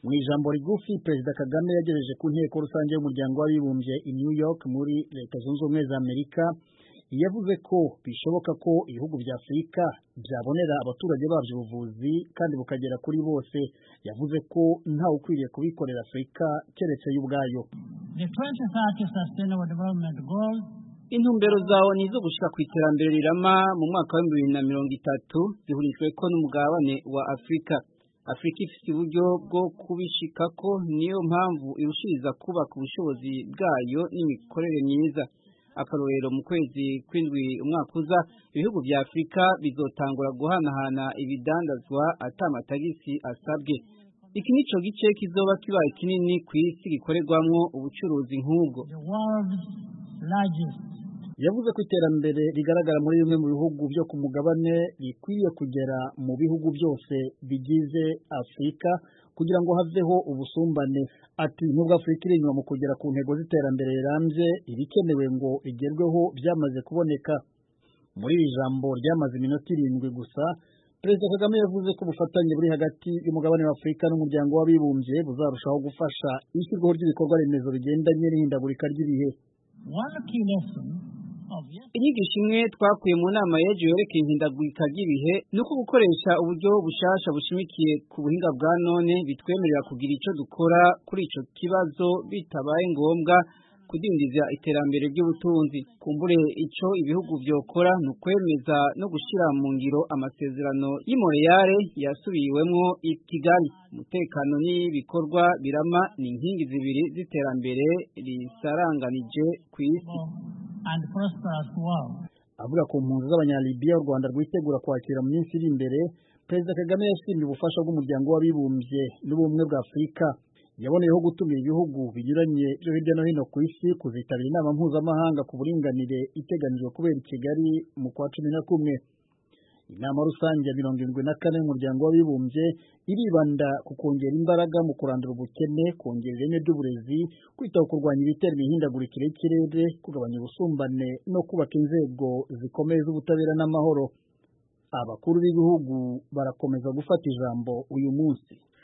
mu ijambo rigufi perezida kagame yagejeje ku nteko rusange y'umuryango w'abibumbye i new york muri leta zunze ubumwe za amerika yavuze ko bishoboka ko ibihugu bya afurika byabonera abaturage babyo ubuvuzi kandi bukagera kuri bose yavuze ko ntawe ukwiriye kubikorera afurika keretse yo ubwayo intumbero zawe ni izo gushika ku iterambere rirama mu mwaka wa bibiri na mirongo itatu zihurijwe ko n'umugabane wa afurika afurika ifite uburyo bwo kubishikako niyo mpamvu irushiriza kubaka ubushobozi bwayo n'imikorere myiza akarorero mu kwezi kw'indwi umwaka uza ibihugu bya afurika bizotangura guhanahana ibidandazwa atamatagisi asabwe iki nico gice kizoba kibaye kinini ku isi gikorerwamwo ubucuruzi nk'ubwo yavuze ko iterambere rigaragara muri bimwe mu bihugu byo ku mugabane rikwiye kugera mu bihugu byose bigize afurika kugira ngo haveho ubusumbane ati nubwo afurika iri inyuma mu kugera ku ntego z'iterambere rirambye ibikenewe ngo igerweho byamaze kuboneka muri iri jambo ryamaze iminota irindwi gusa perezida kagame yavuze ko ubufatanye buri hagati y'umugabane wa afurika n'umuryango w'abibumbye buzarushaho gufasha ishyirwaho ry'ibikorwa remezo bigendanye n'ihindagurika ry'ibihe inyigisho imwe twakuye mu nama y'ejo yerekeye ihindagurika ry'ibihe ni uko gukoresha uburyo bushasha bushimikiye ku buhinga bwa none bitwemerera kugira icyo dukora kuri icyo kibazo bitabaye ngombwa kudindiza iterambere ry'ubutunzi kumbure icyo ibihugu byokora ni ukwemeza no gushyira mu ngiro amasezerano y'imoreyare yasubiwemwo i kigali umutekano n'ibikorwa birama ni inkingi zibiri z'iterambere risaranganije ku isi avuga ku mpunzi z'abanyalibiya u rwanda rwitegura kwakira mu minsi iri imbere perezida kagame yashimye ubufasha bw'umuryango w'abibumbye n'ubumwe bwa afurika yaboneyeho gutumira ibihugu binyuranye byo hirya no hino ku isi kuzitabira inama mpuzamahanga ku buringanire iteganijwe kubera i kigali mu kwa cumi na kumwe inama rusange ya mirongo irindwi na kane y'umuryango w'abibumbye iribanda ku kongera imbaraga mu kurandura ubukene kongera ireme ry'uburezi kwita ku kurwanya ibitera imihindagurikire y'ikirere kugabanya ubusumbane no kubaka inzego zikomeye z'ubutabera n'amahoro abakuru b'ibihugu barakomeza gufata ijambo uyu munsi